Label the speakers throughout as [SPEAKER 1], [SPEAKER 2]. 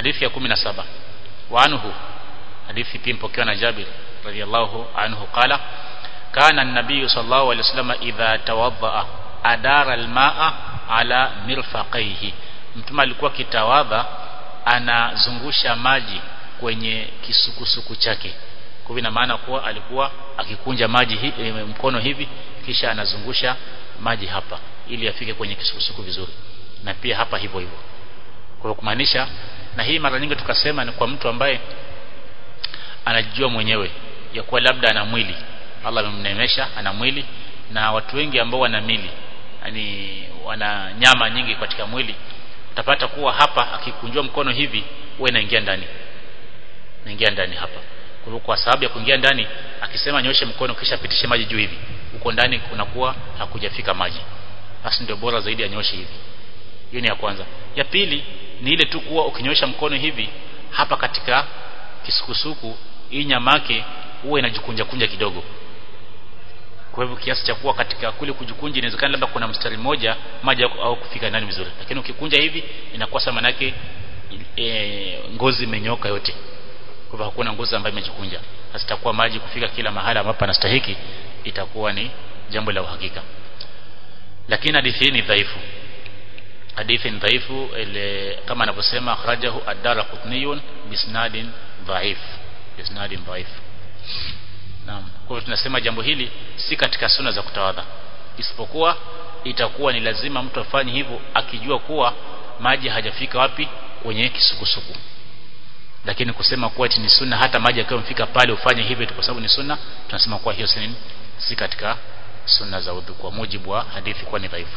[SPEAKER 1] hadithi ya 17 wa anhu hadithi pia mpokewa na Jabir radiyallahu anhu qala kana an-nabiy sallallahu alayhi wasallam idha tawaddaa adara al-ma'a ala mirfaqaihi mtume alikuwa kitawadha anazungusha maji kwenye kisukusuku chake kwa ina maana kuwa alikuwa akikunja maji hi, e, mkono hivi kisha anazungusha maji hapa ili afike kwenye kisukusuku vizuri na pia hapa hivyo hivyo kwa kumaanisha na hii mara nyingi tukasema ni kwa mtu ambaye anajijua mwenyewe ya kuwa labda ana mwili Allah amemnemesha ana mwili na watu wengi ambao wana mili yani wana nyama nyingi katika mwili utapata kuwa hapa akikunjua mkono hivi huwa inaingia ndani inaingia ndani hapa kwa hivyo kwa sababu ya kuingia ndani akisema nyoshe mkono kisha pitishe maji juu hivi huko ndani kunakuwa hakujafika maji basi ndio bora zaidi anyoshe hivi hiyo ni ya kwanza ya pili ni ile tu kuwa ukinyosha mkono hivi hapa katika kisukusuku hii nyamake huwa inajikunja kunja kidogo kwa hivyo kiasi cha kuwa katika kule kujikunja inawezekana labda kuna mstari mmoja maji au kufika ndani vizuri lakini ukikunja hivi inakuwa sama manake e, ngozi imenyoka yote kwa hivyo hakuna ngozi ambayo imejikunja sasa itakuwa maji kufika kila mahali ambapo anastahiki itakuwa ni jambo la uhakika lakini hadithi hii ni dhaifu hadithi ni dhaifu ile kama anavyosema akhrajahu ad-darqutni bisnadin dhaif bisnadin dhaif Naam. Kwa hivyo tunasema jambo hili si katika suna za kutawadha. Isipokuwa itakuwa ni lazima mtu afanye hivyo akijua kuwa maji hajafika wapi kwenye kisukusuku. Lakini kusema kuwa ni sunna hata maji yakiwa mfika pale ufanye hivyo kwa sababu ni sunna, tunasema kuwa hiyo si si katika sunna za udhu kwa mujibu wa hadithi kwa ni dhaifu.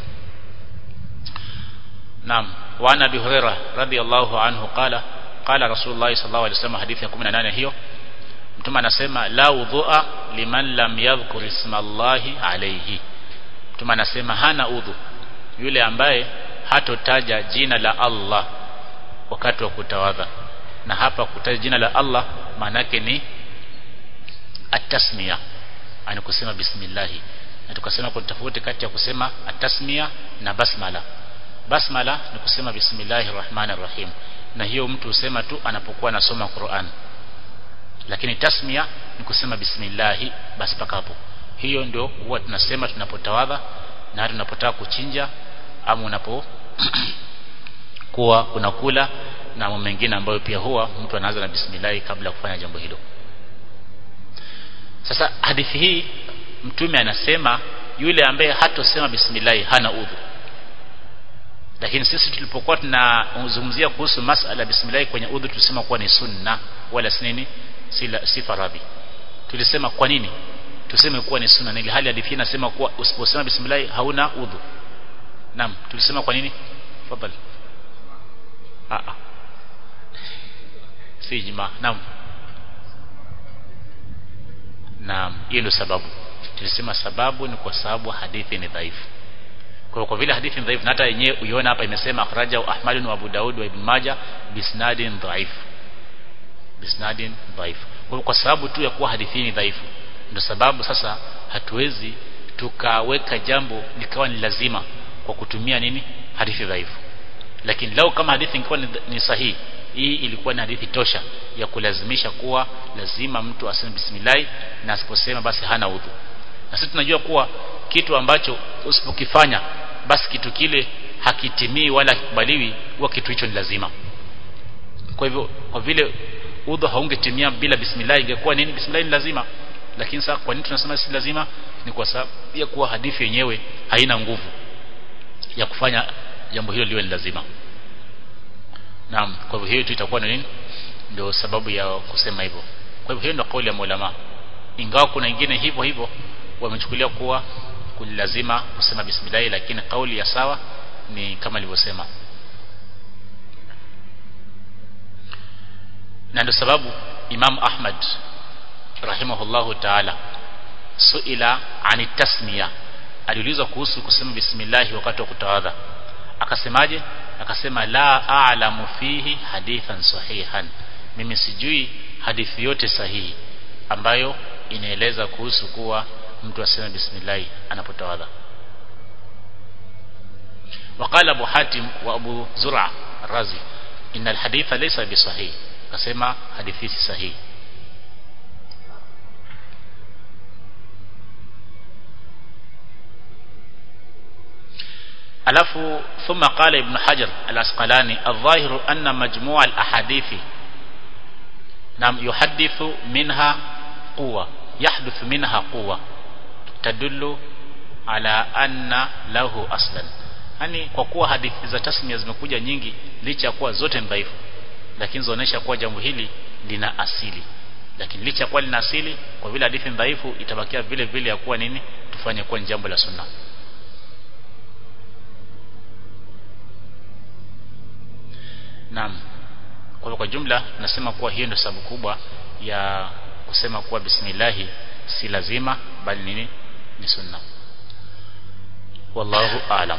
[SPEAKER 1] Naam. Wa ana Abi Hurairah radhiyallahu anhu qala qala Rasulullah sallallahu alaihi wasallam hadithi ya 18 hiyo mtume anasema la udhua liman lam yadhkur ismallahi alayhi mtume anasema hana udhu yule ambaye hatotaja jina la Allah wakati wa kutawadha na hapa kutaja jina la Allah maana yake ni atasmia ani kusema bismillah na tukasema kuna tofauti kati ya kusema atasmia na basmala basmala ni kusema bismillahir rahmanir rahim na hiyo mtu husema tu anapokuwa anasoma Qur'an lakini tasmia ni kusema bismillahi basi paka hapo hiyo ndio huwa tunasema tunapotawadha na tunapotaka kuchinja ama unapo kuwa unakula na mambo mengine ambayo pia huwa mtu anaanza na bismillahi kabla ya kufanya jambo hilo sasa hadithi hii mtume anasema yule ambaye hatosema bismillahi hana udhu lakini sisi tulipokuwa tunazungumzia kuhusu masala bismillah kwenye udhu tulisema kuwa ni sunna wala si nini si, si faradhi tulisema kwa nini tuseme kuwa ni sunna ili hali hadithi inasema kuwa usiposema bismillah hauna udhu naam tulisema kwa nini tafadhali a a si jima naam naam hiyo ndio sababu tulisema sababu ni kwa sababu hadithi ni dhaifu kwa kwa vile hadithi ni dhaifu na hata yenyewe uiona hapa imesema akhrajahu Ahmad wa Abu Daud wa Ibn Majah bisnadin dhaif bisnadin dhaif kwa, kwa sababu tu ya kuwa hadithi ni dhaifu ndio sababu sasa hatuwezi tukaweka jambo likawa ni lazima kwa kutumia nini hadithi dhaifu lakini lau kama hadithi ingekuwa ni, ni sahihi hii ilikuwa ni hadithi tosha ya kulazimisha kuwa lazima mtu aseme bismillah na asiposema basi hana udhu na sisi tunajua kuwa kitu ambacho usipokifanya basi kitu kile hakitimii wala hakikubaliwi huwa kitu hicho ni lazima kwa hivyo kwa vile udhu haungetimia bila bismillah ingekuwa nini bismillah ni lazima lakini sasa kwa nini tunasema si lazima ni kwa sababu ya kuwa hadithi yenyewe haina nguvu ya kufanya jambo hilo liwe ni lazima naam kwa hivyo hiyo tu itakuwa ni nini ndio sababu ya kusema hivyo kwa hivyo hiyo ndio kauli ya maulama ingawa kuna wengine hivyo hivyo wamechukulia kuwa kulazima kusema bismillah lakini kauli ya sawa ni kama nilivyosema na ndio sababu Imam Ahmad rahimahullahu ta'ala suila ani tasmiya aliulizwa kuhusu kusema bismillah wakati wa kutawadha akasemaje akasema la a'lamu fihi hadithan sahihan mimi sijui hadithi yote sahihi ambayo inaeleza kuhusu kuwa mtu aseme bismillah anapotawadha وقال ابو حاتم وابو زرع الرازي inna alhaditha laysa bisahih akasema hadithi si sahihi alafu thumma qala ibn hajar al-asqalani adh-dhahiru anna majmu' al-ahadithi nam yuhaddithu minha quwa yahduthu minha quwa tadullu ala anna lahu aslan yani kwa kuwa hadithi za tasmia zimekuja nyingi licha ya kuwa zote ni dhaifu lakini zinaonyesha kuwa jambo hili lina asili lakini licha ya kuwa lina asili kwa vile hadithi ni dhaifu itabakia vile vile ya kuwa nini tufanye kuwa ni jambo la sunna Naam. Kwa kwa jumla nasema kuwa hiyo ndio sababu kubwa ya kusema kuwa bismillah si lazima bali nini ni sunna. Wallahu aalam.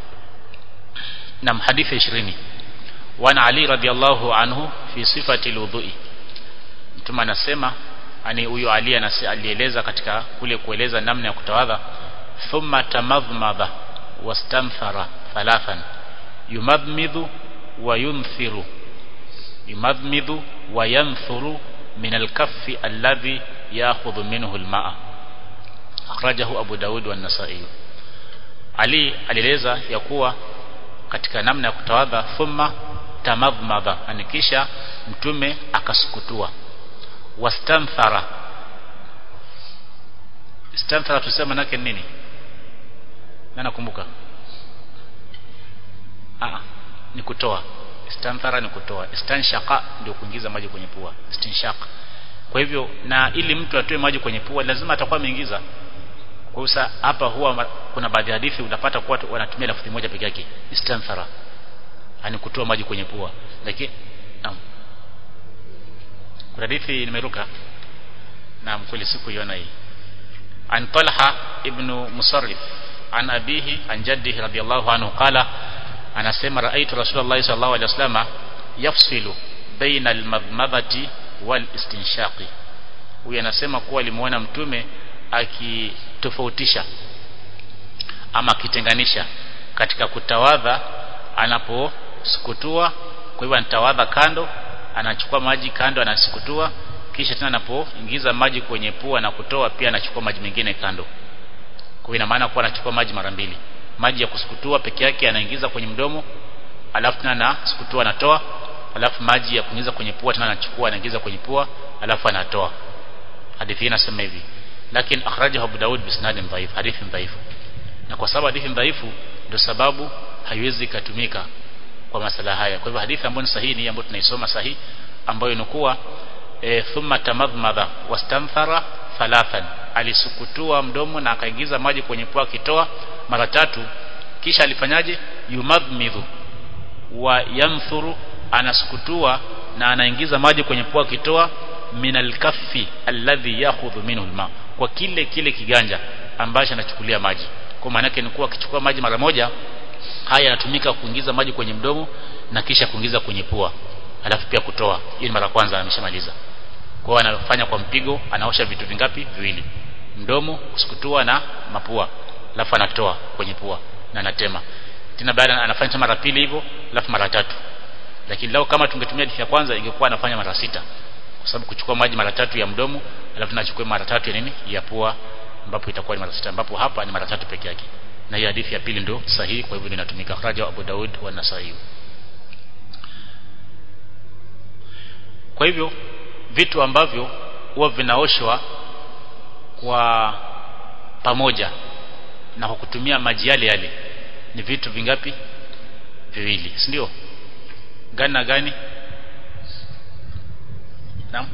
[SPEAKER 1] Naam hadithi 20. Wana Ali radhiallahu anhu fi sifati alwudhu'i. Mtume anasema ani huyo Ali alieleza katika kule kueleza namna ya kutawadha thumma tamadhmadha wastanthara thalathan yumadmidhu وينثر يمضمض وينثر من الكف الذي يأخذ منه الماء أخرجه أبو داود والنسائي علي alieleza ya kuwa katika namna ya kutawadha thumma tamadhmadha anikisha mtume akasukutua wastanthara istanthara tusema nake nini na nakumbuka ah ni kutoa istanthara ni kutoa istanshaka ndio kuingiza maji kwenye pua istinshaka kwa hivyo na ili mtu atoe maji kwenye pua lazima atakuwa ameingiza kwa hiyo hapa huwa kuna baadhi ya hadithi unapata kuwa wanatumia lafzi moja peke yake istanthara yani kutoa maji kwenye pua lakini naam kuna hadithi nimeruka naam kweli sikuiona hii an Talha ibn Musarrif an abihi an jaddihi radiyallahu anhu qala anasema raaitu rasulullah sallallahu alaihi wasallam yafsilu baina almadmadhati wal istinshaqi huyu anasema kuwa alimuona mtume akitofautisha ama akitenganisha katika kutawadha anaposukutua kwa hivyo anatawadha kando anachukua maji kando anasukutua kisha tena anapoingiza maji kwenye pua na kutoa pia anachukua maji mengine kando kwa ina maana kuwa anachukua maji mara mbili maji ya kusukutua peke yake anaingiza kwenye mdomo alafu tena anasukutua anatoa alafu maji ya kuingiza kwenye pua tena anachukua anaingiza kwenye pua alafu anatoa hadithi hii inasema hivi lakini akhrajahu Abu Daud bisnadin dhaif hadithi dhaifu na kwa sababu hadithi dhaifu ndio sababu haiwezi kutumika kwa masala haya kwa hivyo hadithi ambayo ni sahihi ni ambayo tunaisoma sahihi ambayo inakuwa e, thumma tamadhmadha wastanthara thalathan alisukutua mdomo na akaingiza maji kwenye pua akitoa mara tatu kisha alifanyaje yumadhmidhu wa yamthuru anasukutua na anaingiza maji kwenye pua akitoa minal kaffi alladhi yakhudhu minhu alma kwa kile kile kiganja ambacho anachukulia maji kwa maana yake ni kuwa akichukua maji mara moja haya yanatumika kuingiza maji kwenye mdomo na kisha kuingiza kwenye pua alafu pia kutoa hiyo ni mara kwanza ameshamaliza kwa hiyo anafanya kwa mpigo anaosha vitu vingapi viwili mdomo kusukutua na mapua alafu anatoa kwenye pua na anatema tena baada anafanya mara pili hivyo alafu mara tatu lakini leo kama tungetumia hadithi ya kwanza ingekuwa anafanya mara sita kwa sababu kuchukua maji mara tatu ya mdomo alafu tunachukua mara tatu ya nini ya pua ambapo itakuwa ni mara sita ambapo hapa ni mara tatu peke yake na hiyo hadithi ya pili ndio sahihi kwa hivyo inatumika kharaja Abu Daud wa Nasai kwa hivyo vitu ambavyo huwa vinaoshwa kwa pamoja na kwa kutumia maji yale yale ni vitu vingapi viwili si ndio gani na gani naam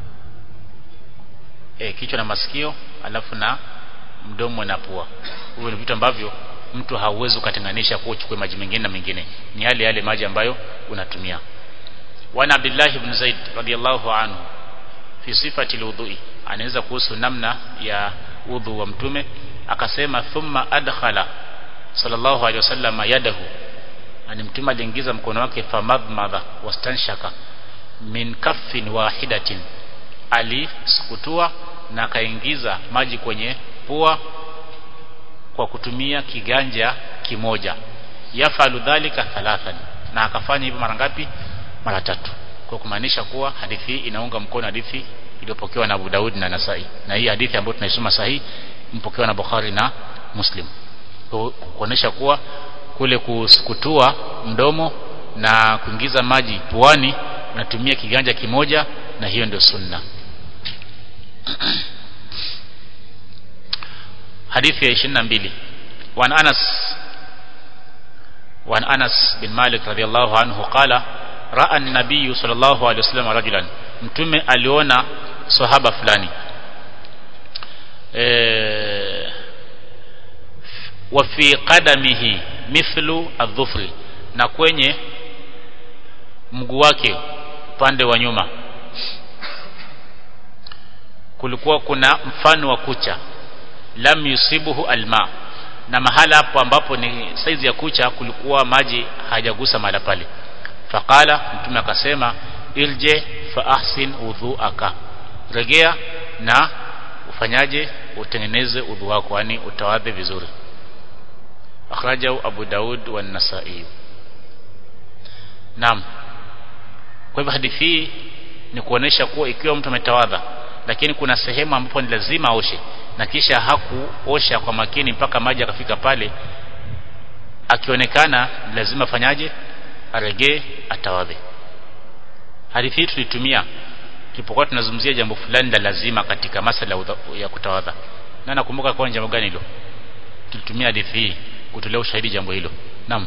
[SPEAKER 1] e, kichwa na masikio alafu na mdomo na pua hivyo ni vitu ambavyo mtu hauwezi ukatenganisha kwa uchukue maji mengine na mengine ni yale yale maji ambayo unatumia wana Abdullah ibn Zaid radiyallahu anhu fi sifati alwudhu'i anaweza kuhusu namna ya udhu wa mtume akasema thumma adkhala sallallahu alaihi wasallam yadahu ani mtume aliingiza mkono wake famadmadha wastanshaka min kaffin wahidatin alisukutua na akaingiza maji kwenye pua kwa kutumia kiganja kimoja yafalu dhalika thalathan na akafanya hivyo mara ngapi mara tatu kwa kumaanisha kuwa hadithi hii inaunga mkono hadithi iliyopokewa na Abu Daud na Nasai na hii hadithi ambayo tunaisoma sahihi mpokewa na Bukhari na Muslim kuonesha kuwa kule kusukutua mdomo na kuingiza maji puani unatumia kiganja kimoja na hiyo ndio sunna hadithi ya 22 وعن أنس وعن أنس بن مالك رضي الله عنه قال رأى النبي صلى الله عليه وسلم رجلا mtume aliona sahaba fulani e, wa fi qadamihi mithlu adh-dhufri na kwenye mguu wake upande wa nyuma kulikuwa kuna mfano wa kucha lam yusibuhu alma na mahala hapo ambapo ni saizi ya kucha kulikuwa maji hajagusa mahala pale faqala mtume akasema irje fa ahsin udhuaka regea na ufanyaje utengeneze udhu wako yani utawadhe vizuri akhrajahu abu daud wa nasai naam kwa hivyo hadithi hii ni kuonesha kuwa ikiwa mtu ametawadha lakini kuna sehemu ambapo ni lazima aoshe na kisha hakuosha kwa makini mpaka maji akafika pale akionekana lazima afanyaje aregee atawadhe hadithi hii tulitumia tulipokuwa tunazungumzia jambo fulani la lazima katika masala ya kutawadha na nakumbuka kwa jambo gani hilo tulitumia hadithi hii kutolea ushahidi jambo hilo naam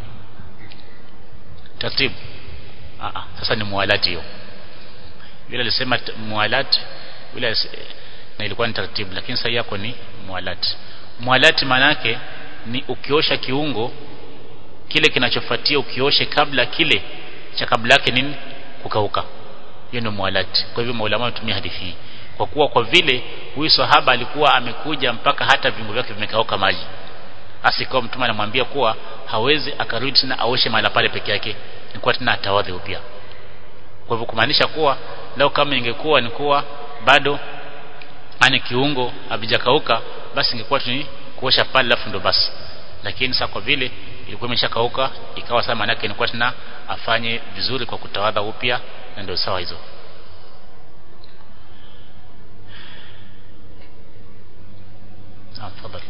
[SPEAKER 1] taratibu ah sasa ni mualati hiyo yule alisema mualati yule na ilikuwa ni taratibu lakini sasa yako ni mualati mualati manake ni ukiosha kiungo kile kinachofuatia ukioshe kabla kile cha kabla yake nini kukauka hiyo ndio mualati kwa hivyo maulama watumia hadithi hii kwa kuwa kwa vile huyu sahaba alikuwa amekuja mpaka hata viungo vyake vimekauka maji asikawa mtume anamwambia kuwa hawezi akarudi tena aoshe mahala pale peke yake ni kuwa tena atawadhi upya kwa hivyo kumaanisha kuwa leo kama ingekuwa ni kuwa bado ani kiungo havijakauka basi ingekuwa tu ni kuosha pale alafu ndo basi lakini sasa kwa vile ilikuwa imeshakauka ikawa sasa maana yake ilikuwa tena afanye vizuri kwa kutawadha upya na ndio sawa hizo Naam, tafadhali.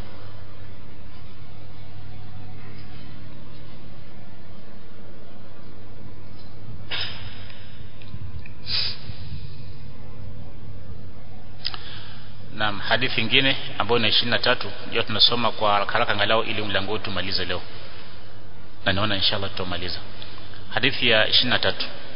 [SPEAKER 1] Naam, hadithi nyingine ambayo ni 23 ndio tunasoma kwa haraka haraka angalau ili mlango wetu tumalize leo. Na naona inshallah tutamaliza. Hadithi ya 23.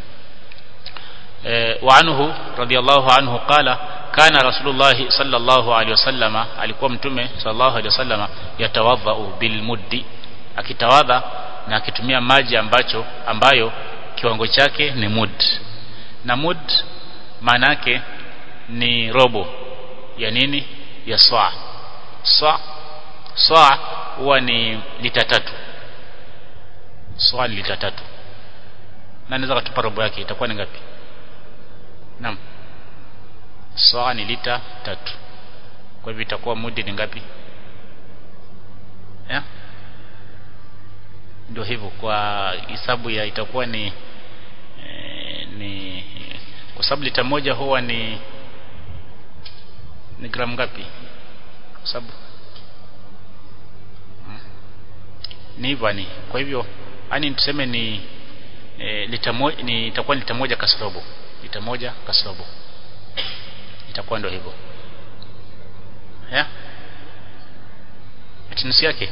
[SPEAKER 1] Eh, wa anhu radiyallahu anhu qala kana rasulullah sallallahu alaihi wasallama alikuwa mtume sallallahu alaihi wasallama yatawadhau bil muddi akitawadha na akitumia maji ambacho ambayo kiwango chake ni mud na mud maana yake ni robo ya nini ya saa saa saa huwa ni lita tatu saa ni lita tatu na naweza kutupa robo yake itakuwa ni ngapi naam saa ni lita tatu kwa hivyo itakuwa mudi ni ngapi ya ndio hivyo kwa hisabu ya itakuwa ni e, ni kwa sababu lita moja huwa ni ni gramu ngapi kwa sababu hmm. ni hivyo ni kwa hivyo yani tuseme ni e, lita moja ni itakuwa lita moja kasrobo lita moja kasrobo itakuwa ndio hivyo ya nusu yake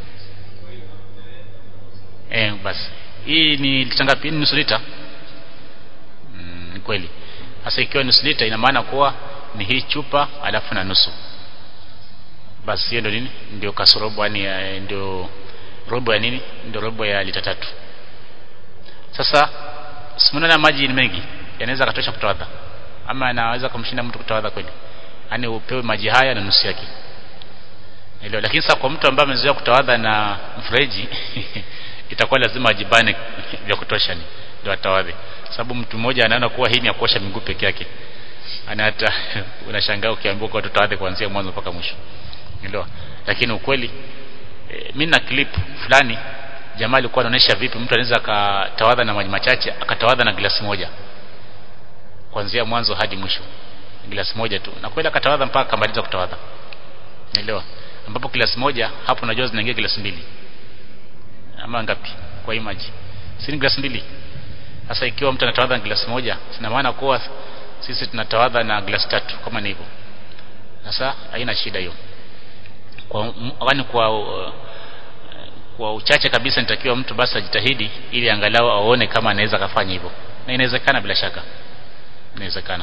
[SPEAKER 1] eh basi hii ni lita ngapi ni nusu lita mm, ni kweli sasa ikiwa nusu lita ina maana kuwa ni hii chupa alafu na nusu basi hiyo ndio nini ndio kasorobo yani ndio robo ya nini ndio robo ya lita tatu sasa simuona maji ni mengi yanaweza katosha kutawadha ama anaweza kumshinda mtu kutawadha kweli yani upewe maji haya na nusu yake Ndio lakini sasa kwa mtu ambaye amezoea kutawadha na mfereji itakuwa lazima ajibane vya kutosha ni ndio atawadhe sababu mtu mmoja anaona kuwa hii ni ya kuosha miguu peke yake ana hata unashangaa ukiambiwa kwa tutawadhe kuanzia mwanzo mpaka mwisho ndio lakini ukweli e, mimi na clip fulani jamaa alikuwa anaonyesha vipi mtu anaweza akatawadha na maji machache akatawadha na glasi moja kuanzia mwanzo hadi mwisho glasi moja tu na kweli akatawadha mpaka akamaliza kutawadha naelewa ambapo glasi moja hapo unajua zinaingia glasi mbili ama ngapi kwa hii maji si ni glasi mbili sasa ikiwa mtu anatawadha na glasi moja sina maana kuwa sisi tunatawadha na glasi tatu kama ni hivyo sasa haina shida hiyo kwa kwani kwa uh, kwa uchache kabisa nitakiwa mtu basi ajitahidi ili angalau aone kama anaweza kafanya hivyo na inawezekana bila shaka inawezekana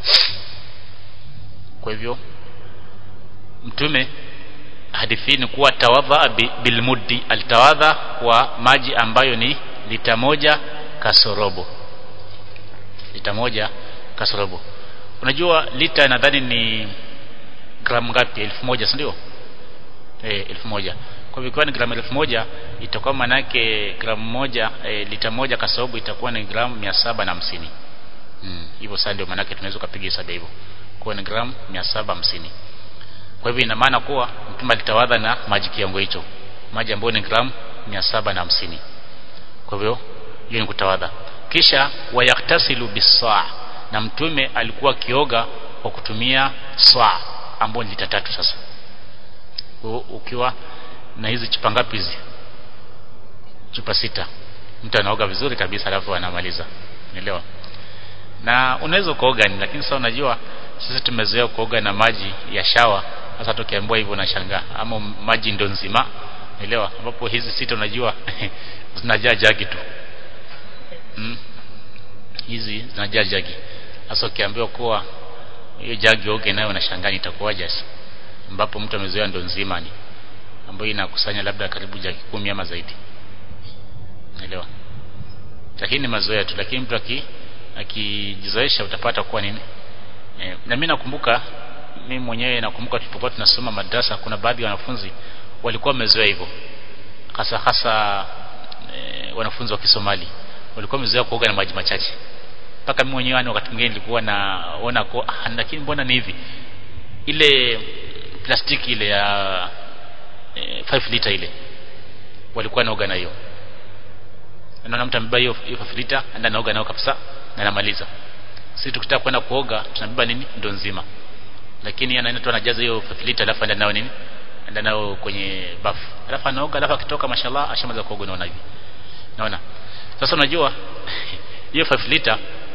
[SPEAKER 1] kwa hivyo mtume hadithi ni kuwa tawadha bilmuddi alitawadha kwa maji ambayo ni lita moja kasorobo lita moja kasorobo unajua lita nadhani ni gramu ngapi elfu moja si ndio eh elfu moja kwa hivyo ni gramu elfu moja itakuwa manake gramu moja e, lita moja kasorobo itakuwa ni gramu mia saba na hamsini hmm. hivyo sasa ndio manake tunaweza kupiga hesabu hivyo kwa ni gramu mia saba hamsini kwa hivyo ina maana kuwa mtume alitawadha na maji kiwango hicho maji ambayo ni gramu mia saba na hamsini kwa hivyo hiyo ni kutawadha kisha wayaktasilu bisaa na mtume alikuwa akioga kwa kutumia saa ambayo ni lita tatu sasa ukiwa na hizi chupa ngapi hizi chupa sita mtu anaoga vizuri kabisa alafu anamaliza unaelewa na unaweza kuoga ni lakini sasa unajua sisi tumezoea kuoga na maji ya shawa sasa tukiambiwa hivyo nashangaa ama maji ndo nzima unaelewa ambapo hizi sita unajua zinajaa jagi tu mm. hizi zinajaa jagi sasa ukiambiwa kuwa hiyo jagi oge nayo unashangaa itakuwaje sasa ambapo mtu amezoea ndo nzima ni ambayo inakusanya labda karibu jagi kumi ama zaidi naelewa lakini ni mazoea tu lakini mtu aki akijizoesha utapata kuwa nini e, na mimi nakumbuka mimi mwenyewe nakumbuka tulipokuwa tunasoma madrasa kuna baadhi ya wanafunzi walikuwa wamezoea hivyo hasa hasa e, wanafunzi wa Kisomali walikuwa wamezoea kuoga na maji machache mpaka mimi mwenyewe wakati mwingine nilikuwa naona kwa ah, lakini mbona ni hivi ile plastiki ile ya e, 5 liter ile walikuwa naoga na hiyo naona mtu amebeba hiyo 5 liter anda naoga nayo kabisa na namaliza sisi tukitaka kwenda kuoga tunabeba nini ndo nzima lakini anaenda tu anajaza hiyo 5 liter alafu anaenda nayo nini anaenda nayo kwenye bafu alafu anaoga alafu akitoka mashallah ashamaliza kuoga naona hivi naona sasa unajua hiyo 5 liter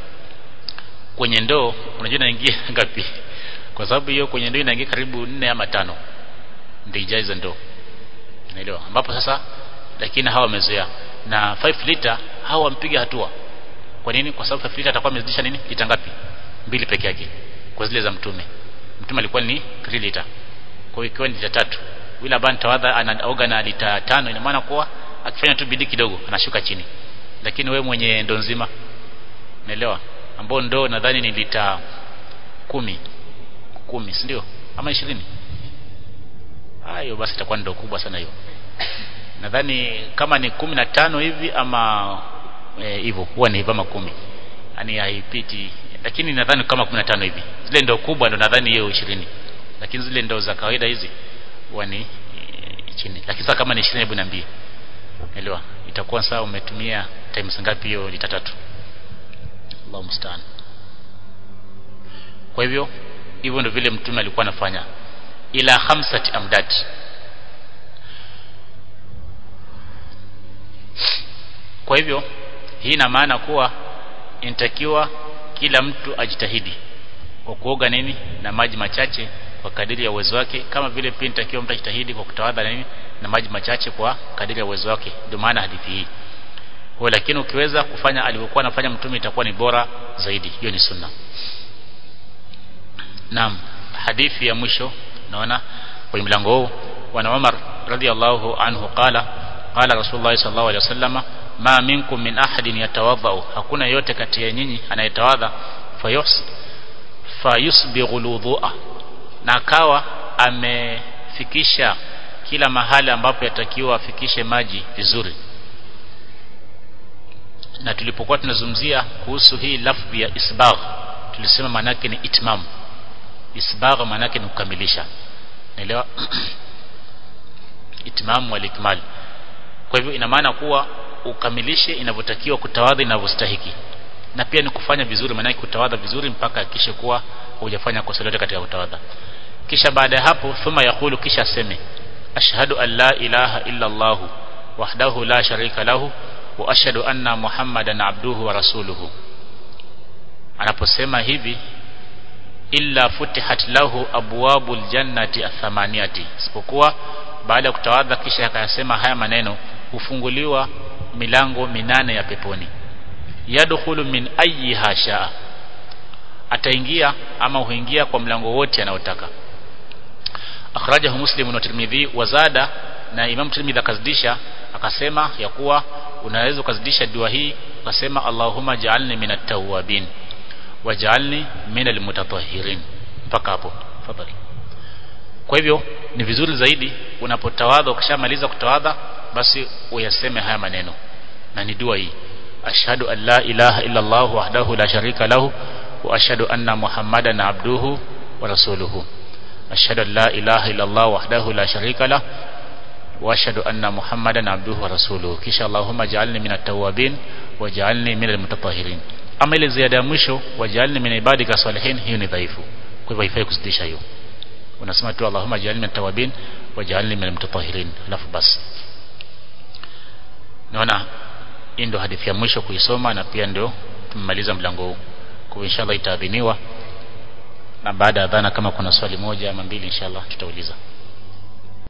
[SPEAKER 1] kwenye ndoo unajua inaingia ngapi kwa sababu hiyo kwenye ndoo inaingia karibu nne ama tano ndio ijaze ndoo unaelewa ambapo sasa lakini hawa wamezoea na 5 liter hawa wampiga hatua kwa nini kwa sababu 5 liter atakuwa amezidisha nini lita ngapi mbili peke yake kwa zile za mtume mtume alikuwa ni 3 liter kwa hiyo ikiwa ni lita tatu yule ambaye tawadha anaoga na lita tano ina maana kuwa akifanya tu bidii kidogo anashuka chini lakini we mwenye ndoo nzima unaelewa ambao ndoo nadhani ni lita kumi kumi si ndio ama ishirini hayo basi itakuwa ndoo kubwa sana hiyo nadhani kama ni kumi na tano hivi ama hivyo e, huwa ni hivyo ama kumi yani haipiti lakini nadhani kama kumi na tano hivi zile ndoo kubwa ndo nadhani hiyo ishirini lakini zile ndoo za kawaida hizi huwa ni e, chini lakini sasa kama ni ishirini hebu niambie elewa itakuwa sawa umetumia times ngapi hiyo lita tatu Allah musta'an kwa hivyo hivyo ndio vile mtume alikuwa anafanya ila khamsati amdad kwa hivyo hii ina maana kuwa inatakiwa kila mtu ajitahidi kwa kuoga nini na maji machache kwa kadiri ya uwezo wake kama vile pia inatakiwa mtu ajitahidi kwa kutawadha nini na maji machache kwa kadiri ya uwezo wake ndio maana hadithi hii kwa lakini ukiweza kufanya alivyokuwa anafanya mtume itakuwa ni bora zaidi hiyo ni sunna naam hadithi ya mwisho naona kwa mlango huu wa Umar radhiallahu anhu qala qala rasulullah sallallahu alaihi wasallam ma minkum min ahadin yatawadha hakuna yote kati ya nyinyi anayetawadha fayus fayusbighu alwudu'a na akawa amefikisha kila mahali ambapo yatakiwa afikishe maji vizuri na tulipokuwa tunazungumzia kuhusu hii lafzi ya isbagh tulisema maana yake ni itmam isbagh maana yake ni kukamilisha naelewa itmam wal ikmal kwa hivyo ina maana kuwa ukamilishe inavyotakiwa kutawadha inavyostahiki na pia ni kufanya vizuri maana kutawadha vizuri mpaka hakikishe kuwa hujafanya kosa lolote katika kutawadha kisha baada ya hapo thumma yakulu kisha aseme ashhadu an la ilaha illa Allah wahdahu la sharika lahu wa ashhadu anna muhammadan abduhu wa rasuluhu anaposema hivi illa futihat lahu abwabul jannati athamaniyati isipokuwa baada ya kutawadha kisha akayasema haya maneno hufunguliwa milango minane ya peponi yadkhulu min ayyiha shaa ataingia ama huingia kwa mlango wote anaotaka akhrajahu muslim na tirmidhi wazada na imam tirmidhi akazidisha akasema ya kuwa unaweza ukazidisha dua hii ukasema allahumma ja'alni minat tawwabin waj'alni minal mutatahhirin mpaka hapo tafadhali kwa hivyo ni vizuri zaidi unapotawadha ukishamaliza kutawadha basi uyaseme haya maneno na ni dua hii ashhadu an la ilaha illa allah wahdahu la sharika lahu wa ashhadu anna muhammadan abduhu wa rasuluhu ashhadu an la ilaha illa allah wahdahu la sharika lahu wa ashhadu anna muhammadan abduhu wa rasuluhu kisha allahumma ja'alni minat tawwabin waj'alni minal mutatahhirin ama ile ziada ya mwisho waj'alni min ibadika salihin hiyo ni dhaifu kwa hivyo haifai kuzidisha hiyo unasema tu allahumma ja'alni min tawabin waj'alni min mutatahhirin alafu basi naona hii ndio hadithi ya mwisho kuisoma na pia ndio tumemaliza mlango huu kwa inshallah itaadhiniwa na baada ya adhana kama kuna swali moja ama mbili inshallah tutauliza